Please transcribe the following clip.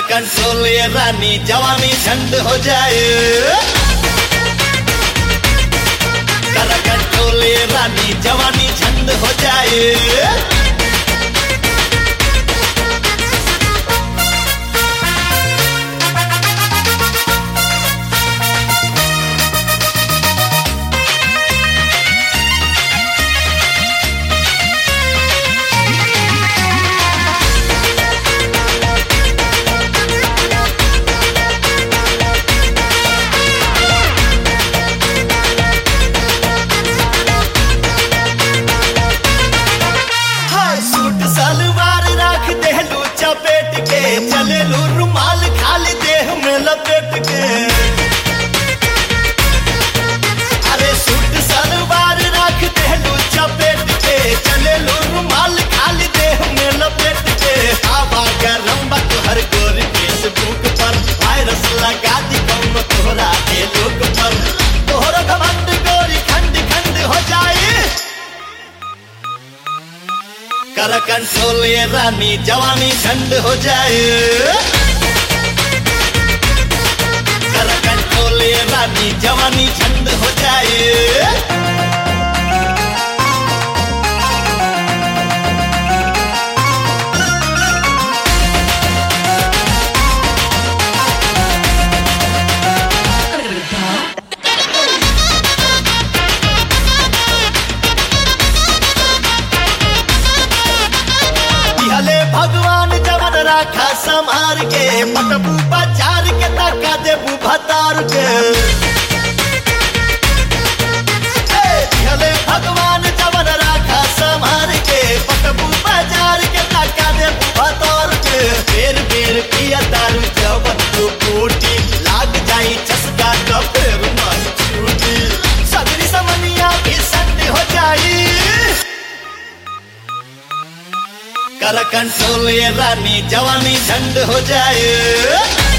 control ये रानी जवानी झंड हो जाए कर कंट्रोल ये रानी जवानी झंड हो जाए हाय सूट सलवार राख देहलू चपेट के चलेलू रुमाल खाली देह में लपेट के अरे सूट सलवार राख देहलू चपेट के चलेलू रुमाल खाली देह में लपेट के हवा गरम बा तोहर गोर फेसबुक पर वायरस लगा दी कौन तोहरा के लोक पर तोहरा घमंड गोरी खंड खंड हो जाए कर कंट्रोल ये रानी जवानी झंड हो जाए कर कंट्रोल ये रानी जवानी झंड हो जाए दिहले भगवान जवन राखा संहार के पटबू बाजार के तका देबू भतार के ए, दिहले भगवान जवन राखा संहार के पटबू बाजार के तका देबू भतार के बेर बेर पिया दारू जवन तो कोटी लाग जाई चसका का फेर मन छूटी सगरी समनिया भी संड हो जाई कर कंट्रोल ये रानी जवानी झंड हो जाए